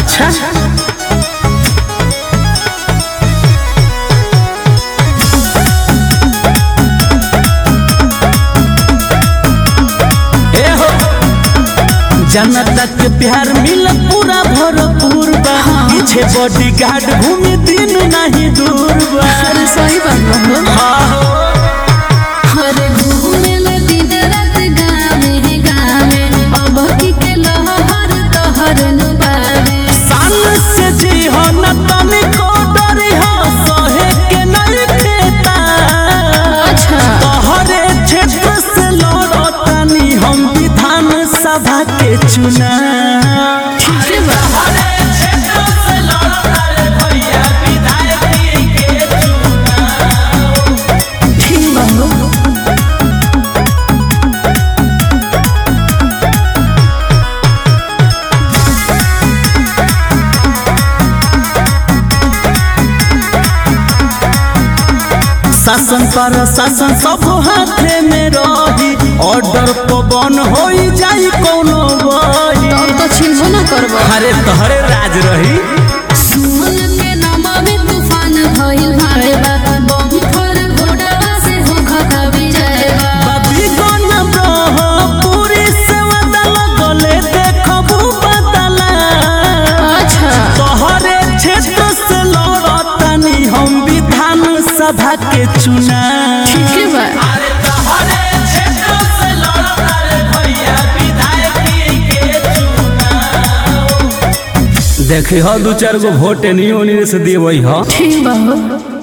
अच्छा ए हो जनता के प्यार मिल पूरा भरपूर बा पीछे बॉडी गार्ड घूमे दिन नहीं दूर बा अरे सही बात बा हो हाँ हो। अरे घूमेला दिन रात गावे गावे अब की के लहर तोहर नु बावे साल से जी हो न तनी को डरी हो सहे के नहीं खेता अच्छा तोहरे क्षेत्र से लड़तनी हम विधान सभा के चुना ठीक बा ठीक बा हो शासन पर शासन सब हाथे में रही ऑर्डर पवन हो जाई कोनो बही तब तो छिनबो न करबो अरे तोहरे राज रही सुमन के नमामि तूफान भइल भाई बा बम पर घोड़ा से हो खता विजय बा बाबी गन ब्रह पूरी सेवा दल गले देखबू बदला अच्छा तोहरे क्षेत्र से लड़तनी हम विधान सभा के चुना ठीक बा देखी हो दू चार गो वोट नहीं होने से देवई हो ठीक बा हो